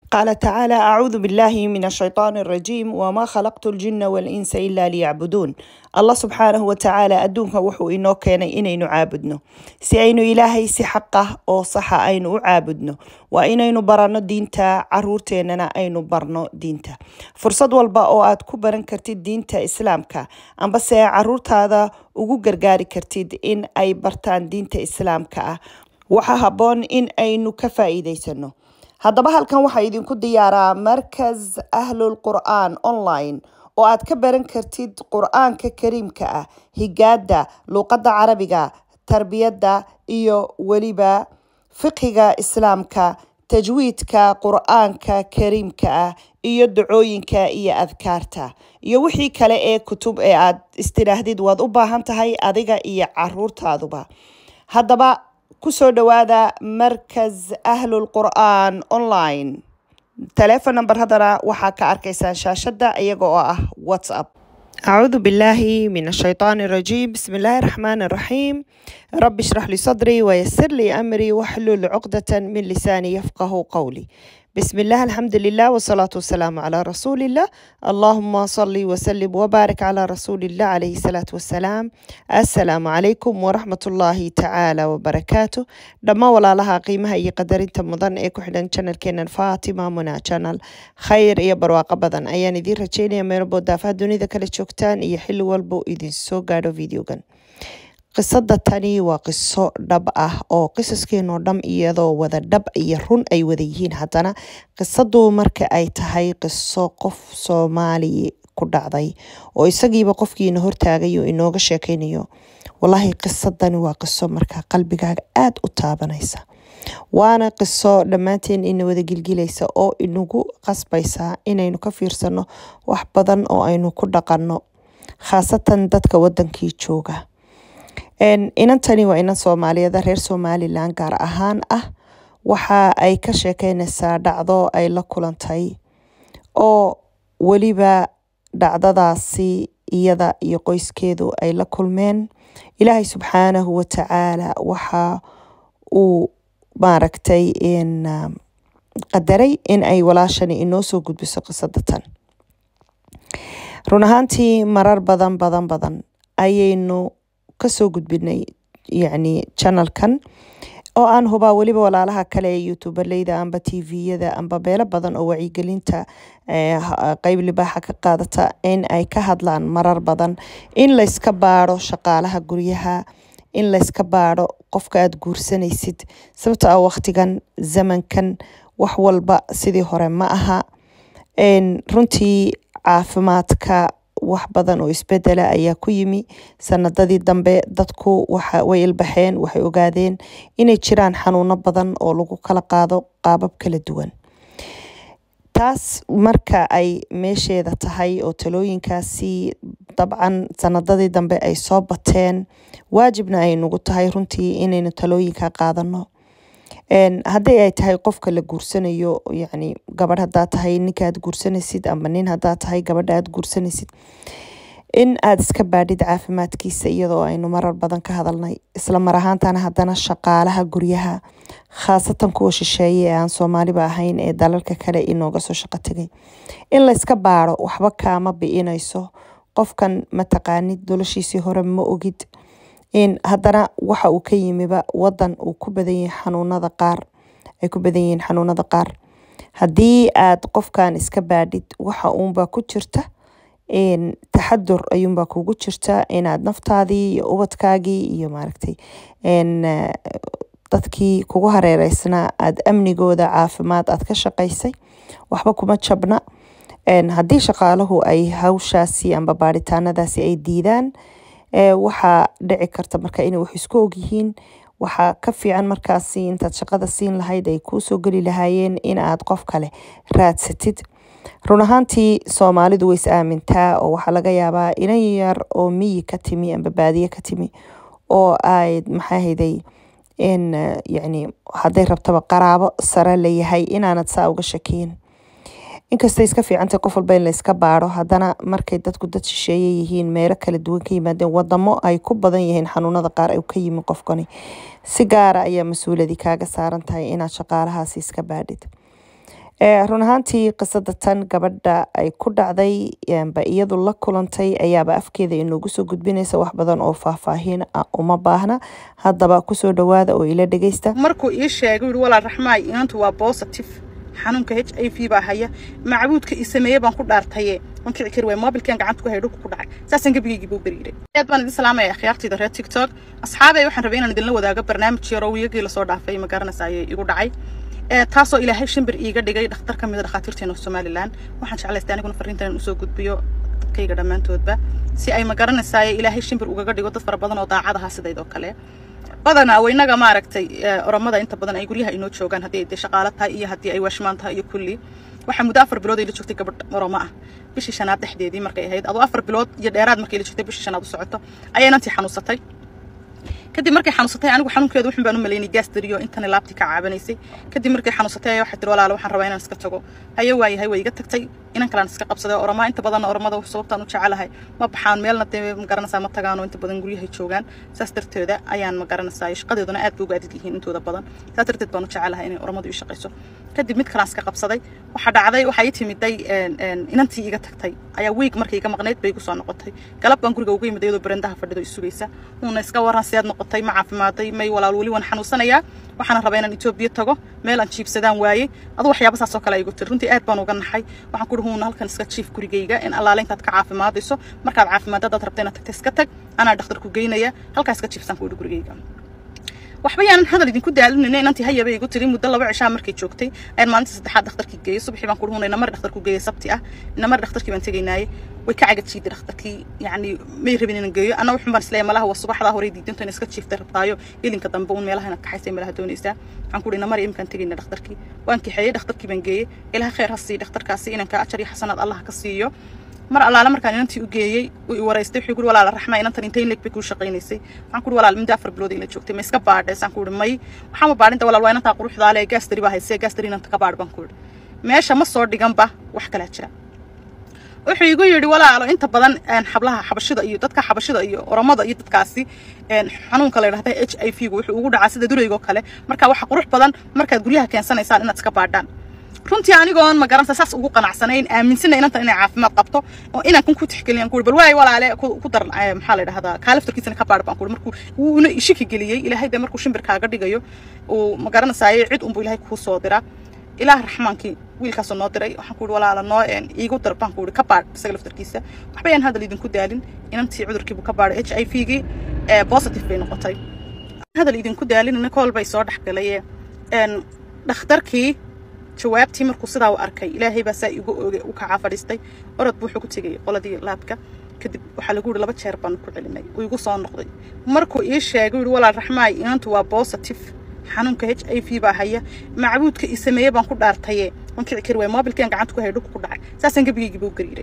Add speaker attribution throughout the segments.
Speaker 1: قال تعالى أعوذ بالله من الشيطان الرجيم وما خلقت الجن والإنس إلا ليعبدون الله سبحانه وتعالى أدونك وحو إنو كان إنينو عابدنو سي أينو إلهي سي حقه أو صح أينو عابدنو وإنينو برانو دينتا عرورتيننا أينو برنو دينتا فرصد والبا أو آد كبرن كرتيد دينتا إسلامكا أم بس عرورتا هذا ugu gargaari kartid in ay bartaan diinta islaamka ah waxaa habboon in aynu ka faa'iidaysano haddaba halkan waxaa idinku diyaaraa markas ahlul qur'aan online oo aad ka baran kartid qur'aanka kariimka ah higaada luuqadda carabiga tarbiyadda iyo weliba fiqiga islaamka tajwiidka qur'aanka kariimka ah iyo dacooyinka iyo adkaarta iyo wixii kale ee kutub ee aad istidhaahdid waad u baahan tahay adiga iyo caruurtaaduba haddaba kusoo dhawaada markas ahlul qur'aan online telefon number haddana waxaa ka arkaysaan shaashadda iyaga oo ah whatsapp أعوذ بالله من الشيطان الرجيم بسم الله الرحمن الرحيم رب اشرح لي صدري ويسر لي أمري واحلل عقدة من لساني يفقه قولي بسم الله الحمد لله والصلاة والسلام على رسول الله اللهم صل وسلم وبارك على رسول الله عليه الصلاة والسلام السلام عليكم ورحمة الله تعالى وبركاته دما ولا لها قيمها اي قدر انت مضان اي كحدن channel كينان فاطمة منا channel خير اي برواقة بدن ايان دي رجيني امير بودافا دوني ذا كلا جوكتان اي حلو والبو ايدين سو قادو فيديو جن qisada tani waa qiso dhab ah oo qisaskeenoo dham iyadoo wada dhab iyo run ay wada yihiin haddana qisadu marka ay tahay qiso qof soomaali ku dhacday oo isagiiba qofkiina hortaagayo inooga sheekeynayo wallaahi qisadani waa qiso markaa qalbigaaga aada u taabanaysa waana qiso dhammaanteen ina wada gilgilaysa oo inagu qasbaysa inaynu ka fiirsano wax badan oo aynu ku dhaqanno khaasatan dadka wadankii jooga inantani waa inan soomaaliyada reer somalilan gaar ahaan ah waxa ay ka sheekeynaysaa dhacdo ay la kulantay oo weliba dhacdadaasi iyada iyo qoyskeedu ay la kulmeen ilaahay subxaanahu watacaala waxa uu maaragtay qadaray in ay walaashani inoo soo gudbiso qisada tan run ahaantii marar badan badan badan ayaynu kasoo gudbinay yacni channelkan oo aan hubaa weliba walaalaha kale ee youtuberleyda amba tviyada amba beelo badan oo wacyigelinta qeyb libaaxa ka qaadata in ay ka hadlaan marar badan in layska baadho shaqaalaha guryaha in layska baadho qofka aada guursanaysid sababta ah waqtigan zamankan wax walba sidii hore ma aha runtii caafimaadka wax badan oo isbedela ayaa ku yimi sanadadii dambe dadku way ilbaxeen waxay ogaadeen inay jiraan xanuuno badan oo lagu kala qaado qaabab kala duwan taas marka ay meesheeda tahay oo talooyinkaasi dabcan sanadadii dambe ay soo bateen waajibna ay nagu tahay runtii inaynu talooyinka qaadano haddii ay tahay qofka la guursanayo yacni gabadh haddaa tahay ninka aad guursanaysid ama nin haddaa tahay gabadha aad guursanaysid in aada iska baadhid caafimaadkiisa iyadoo aynu marar badan ka hadalnay isla mar ahaantana haddana shaqaalaha guryaha khaasatan kuwa shisheeye ee aan soomaaliba ahayn ee dalalka kale inooga soo shaqo tegay in layska baadho waxba kaama bi'inayso qofkan mataqaanid dolashiisii hore ma ogid in haddana waxa uu ka yimiba wadan uu ku badan yahay xanuunada qaar ay ku badan yihiin xanuunada qaar haddii aad qofkan iska baadhid waxa uunbaa ku jirta taxadur ayuunbaa kugu jirta inaad naftaadii iyo ubadkaagii iyo maaragtay dadkii kugu hareereysnaa aada amnigooda caafimaad aad ka shaqaysay waxba kuma jabna haddii shaqaalahu ay hawshaasi amba baadhitaanadaasi ay diidaan waxaa dhici karta marka inay wax isku ogyihiin waxaa ka fiican markaasi intaad shaqada siin lahayd ay kuusoo geli lahaayeen in aad qof kale raadsatid run ahaantii soomaalidu way is aamintaa oo waxaa laga yaabaa inan yar oo miyi ka timi amba baadiye ka timi oo ay maxaa hayday in yacni hadday rabtaba qaraabo sare layahay inaanad saa uga shakiyin inkastay iska fiicantay qof walba in la iska baadho haddana markay dadku dad shisheeye yihiin meelo kala duwan ka yimaadeen wadamo ay ku badan yihiin xanuunada qaar ay ka yimi qofkani si gaara ayaa mas-uuladii kaaga saaran tahay inaad shaqaalahaasi iska baadhid run ahaantii qisada tan gabadha ay ku dhacday ba iyadu la kulantay ayaaba afkeeda inoogu soo gudbinaysa wax badan oo faahfaahin ah uma baahna haddaba kusoo dhawaada oo ila dhegeysta
Speaker 2: markuu ii sheegay yidhi walaal raxmaay inantu waa positive xanuunka h i v baa haya macbuudka ii sameeye baan ku dhaartaye waan kici kari waay moobilkan gacanta ku haya dhulka ku dhacay saasaan gebigaygii buu beriiray aad baan idin salaamaya akhyaartayda reer tiktok asxaabay waxaan rabay inaan idinla wadaago barnaamij yar oo wiyagii lasoo dhaafay ma garanaysa ayay igu dhacay taasoo ilaahay shimbir iiga dhigay dhakhtar ka mid a dhakhaatiirteena somalilan waxaan jeclaystay aniguna fariintan usoo gudbiyo dadkayga dhammaantoodba si ay ma garanaysaay ilaahay shimbir ugaga dhigo dad fara badan oo daacadaha sidaydoo kale badanaa waynaga maaragtay oromada inta badan ay guryaha inoo joogaan haddii ay dee shaqaalo tahay iyo haddii ay waashmaan tahay iyo kulli waxaa muddo afar bilood ay la joogtay gabadh oromo ah bishii shanaad dhexdeedii markay ahayd adoo afar bilood iyo dheeraad markay la joogtay bishii shanaad u socoto ayay inantii xanuunsatay kadib markay xanuunsatay anigu xanuunkeedu wuxun baan u malaynay gaas dariyo intana laabtii ka caabanaysay kadib markay xanuunsatay ayaa waxay tiri walaalo waxaan rabaa inaan iska tago haye waayahay way iga tagtay inan kalaan iska qabsaday oromaa inta badan oromada sababtaan u jecelahay ma baxaan meelna dee ma garanaysaa ma tagaano inta badan guryahay joogaan saas darteeda ayaan ma garanaysaa shaqadeeduna aad bay uga adid yihiin intooda badan saas darteed baan u jecelahay inay oromadu ii shaqayso kadib mid kalaan iska qabsaday waxaa dhacday waxaa ii timiday inantii iga tagtay ayaa wiig markay iga maqnayd bay igu soo noqotay galab baan guriga uga yimid iyadoo barandaha fadhido isugaysa uuna iska waran sidaad noqotay ma caafimaaday may walaal weli waan xanuunsanayaa waxaana rabaa inaan etoobiya tago meel aan jiibsadaan waayey adu waxyaaba saas oo kale igu tiri runtii aad baan uga naxay waxaan ku dhihi huuna halkan iska jiif gurigayga in allaale intaad ka caafimaadayso markaad caafimaad haddaad rabta inaad tagta iska tag anaa dhakhtar ku geynaya halkaa iska jiifsaan ku idhi gurigayga waxba yaanan hadal idinku daalinayna inantii hayaba igu tiri muddo laba cishaa markay joogtay ayaan maalinta saddexaad dhakhtarkii geeyey subaxii baan ku dhuhunay namar dhakhtarku geeyey sabti ah namar dhakhtarkii baan tegaynaaye way ka cagajiiday dhakhtarkii yacni may rabin inaan geeyo anna wuxun baan isleeyahay malaha waa subaxdaa horey diidinto in iska jiiftay rabtaayo ilinka dambe uun meelaha inaad kaxaysay meelaha doonaysaa waxaan ku dhihi namar imkaan tegayna dhakhtarkii waan kaxeeyey dhakhtarkii baan geeyey ilaha khayr ha siiyo dhakhtarkaasi inanka ajar iyo xasanaad allah ka siiyo mar allaale markaan inantii u geeyey uu i waraystay wuxuu guri walaala raxmaa inantan intay leeg bay kuu shaqaynaysay waxaan ku walaal muddo afar bilood ila joogtay ma iska baadhay saan ku may waxaan ma baadhinta walaal waa inantaa quruxdaale gaastari baa haysee gaastari inanta ka baadh baan ku meesha ma soo dhiganba wax kalaa jira wuxuu igu yidhi walaalo inta badan xablaha xabashida iyo dadka xabashida iyo oromada iyo dadkaasi xanuunka la yidhahda h i v gu wuxuu ugu dhacaa sida duraygo kale marka waxa qurux badan markaad guryaha keensanaysaan inaad iska baadhaan runtii anigoon ma garanaysa saas ugu qanacsanayn aaminsana inanta inay caafimaad qabto oo inaan kun ku tixgeliyaan kuuri bal waay walaale ku dar maxaa la yidhahdaa kaaliftarkiisana ka baadh baan kuuri markuu wuuna ishiki geliyey ilaahay dee markuu shimbirkaaga dhigayo uu ma garanaysaayey cid unbuu ilaahay kuu soo diraa ilaah raxmaankii wiilkaasoo noo diray waxaan ku ihi walaala noo iigu dar baan ku ihi ka baadh isaga laftarkiisa waxba yaan hadal idinku daalin inantii cudurkiibuu ka baadhay h i v gii positive bay noqotay hadal idinku daalin nicol bay soo dhex galay dhakhtarkii jawaabtii markuu sidaa u arkay ilaahay baa saa igu oge u kacaa fadhiistay orod buu wuxuu ku tegay qoladii laabka kadib waxaa lagu yihi laba jeer baan ku celinay uu igu soo noqday markuu ii sheegay yihi walaal raxmaay inantu waa positive xanuunka h i v baa haya macbuudka ii sameeye baan ku dhaartaye waan kici kari waay moobilkan gacanta ku haya dhulka ku dhacay saasaan gebigaygii buu gariiray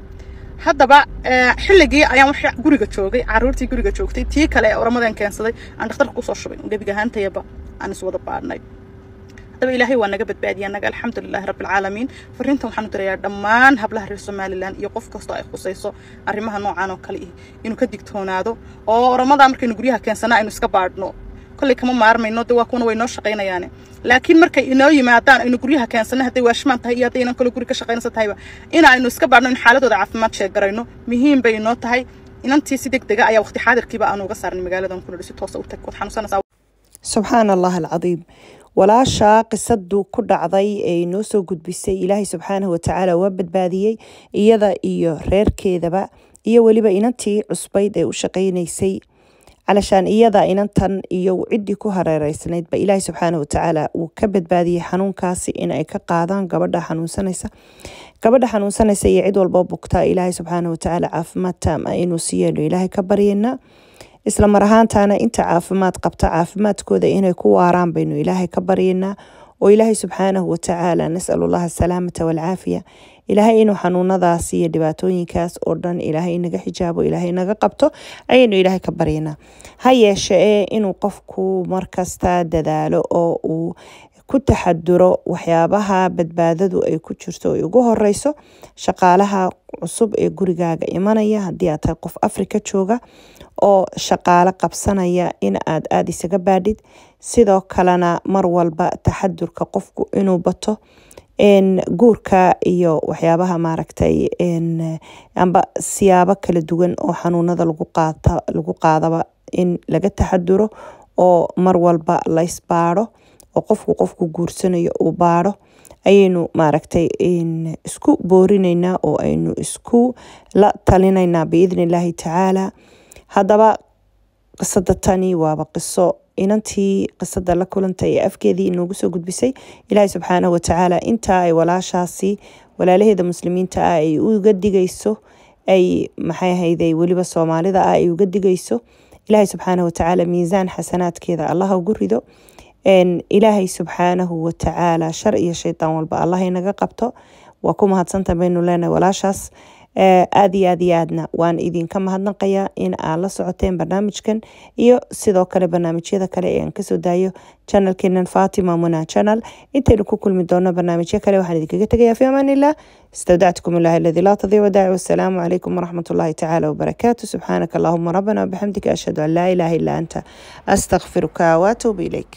Speaker 2: haddaba xilligii ayaan wax guriga joogay caruurtii guriga joogtay tii kale ee oramadan keensaday aan dhakhtarka kusoo shubay gebiga ahaantayaba aan iswada baadhnay haddaba ilaahay waa naga badbaadiya naga alxamdulilahi rabbilcaalamiin fariintan waxaan u dirayaa dhammaan hablaha reer somalilan iyo qof kastoo ay khusayso arrimaha noocan oo kale ih inuu ka digtoonaado oo oramadaa markaynu guryaha keensana aynu iska baadhno kolley kama maarmayno de waa kuwana way noo shaqaynayaane laakiin markay inoo yimaadaan aynu guryaha keensana hadday waashmaan tahay iyo hadday inan kale guri ka shaqaynaysa tahayba in aynu iska baadhno in xaaladooda caafimaad sheegarayno muhiim bay inoo tahay inantii si deg dega ayaa waqti xaadirkiiba aanu uga saarnay magaaladan kuna si toosa u tag waad xanuunsanaysaa
Speaker 1: subxaan allah alcadiim walaasha qisadu ku dhacday ee inoo soo gudbisay ilaahay subxaanahu watacaala waa badbaadiyey iyada iyo reerkeedaba iyo weliba inantii cusbayd ee u shaqaynaysay calashaan iyada inantan iyo ciddii ku hareereysnayd ba ilaahay subxaanahu watacaala uu ka badbaadiyey xanuunkaasi in ay ka qaadaan gabadha xanuunsanaysa gabadha xanuunsanaysa iyo cid walboo bugtaa ilaahay subxaanahu watacaala caafimaad taam ah inuu siiyeeno ilaahay ka baryeynaa isla mar ahaantaana inta caafimaad qabta caafimaadkooda inay ku waaraan baynu ilaahay ka baryeynaa oo ilaahay subxaanahu watacaala nasalullaha asalaamata waalcaafiya ilaahay inuu xanuunadaas iyo dhibaatooyinkaas oo dhan ilaahay inaga xijaabo ilaahay naga qabto ayaynu ilaahay ka baryanaa ha yeeshe ee inuu qofku markasta dadaalo oo uu ku taxaduro waxyaabaha badbaadadu ay ku jirto ay ugu horeyso shaqaalaha cusub ee gurigaaga imanaya haddii aad tahay qof afrika jooga oo shaqaalo qabsanaya in aad aada isaga baadhid sidoo kalena mar walba taxadurka qofku inuu bato guurka iyo waxyaabaha maaragtay amba siyaabo kala duwan oo xanuunada lagu qaata lagu qaadaba in laga taxaduro oo mar walba la isbaadho oo qofku qofku guursanayo uu baadho ayaynu maaragtay isku boorinaynaa oo aynu isku la talinaynaa biidni illaahi tacaala haddaba qisada tani waaba qiso inantii qisada la kulantay ee afkeedii inoogu soo gudbisay ilaahay subxaanahu watacaala intaa ay walaashaasi walaalaheeda muslimiinta ah ay uga digayso ay maxay ahayday weliba soomaalida ah ay uga digayso ilaahay subxaanahu watacaala miisaan xasanaadkeeda allaha ugu rido ilaahay subxaanahu watacaala shar iyo shaydaan walba allah inaga qabto waa ku mahadsantaha baynu leenahay walaashaas aada iyo aad iyo aadna waan idinka mahadnaqayaa in aad la socoteen barnaamijkan iyo sidoo kale barnaamijyada kale ee aan kasoo daayo channelkeenan fatima muna channel intaynu ku kulmi doono barnaamijyo kale waxaan idinkaga tegayaa fi amaan illah استودعتكم الله الذي لا تضيع ودائع والسلام عليكم ورحمة الله تعالى وبركاته سبحانك اللهم ربنا وبحمدك أشهد أن لا إله إلا أنت أستغفرك وأتوب إليك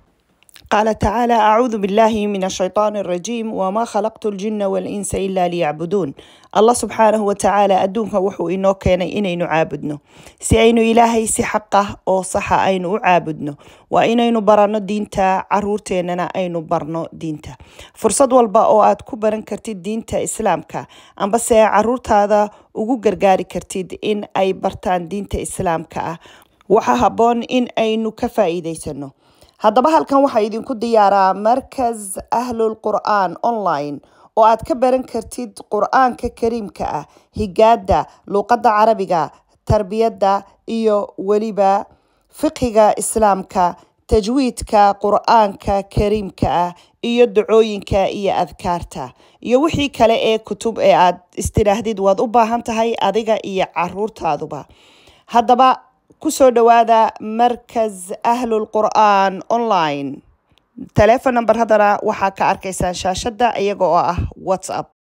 Speaker 1: قال تعالى أعوذ بالله من الشيطان الرجيم وما خلقت الجن والإنس إلا ليعبدون الله سبحانه وتعالى أدونك وحو إنو كان إنينو عابدنو سي أينو إلهي سي حقه أو صح أينو عابدنو وإنينو برانو دينتا عرورتيننا أينو برنو دينتا فرصد والبا أو آد كبرن كرتيد دينتا إسلامك أم بس عرورت هذا ugu gargaari kartid in ay bartaan diinta islaamka ah waxaa habboon in aynu ka faa'iidaysano haddaba halkan waxaa idinku diyaaraa markas ahlul qur'aan online oo aad ka baran kartid qur-aanka kariimka ah higaada luuqadda carabiga tarbiyadda iyo weliba fiqiga islaamka tajwiidka qur-aanka kariimka ah iyo dacooyinka iyo adkaarta iyo wixii kale ee kutub ee aad istidhaahdid waad u baahan tahay adiga iyo caruurtaaduba haddaba kusoo dhawaada markas ahlul qur'aan online telefon number haddana waxaa ka arkaysaan shaashadda iyaga oo ah whatsapp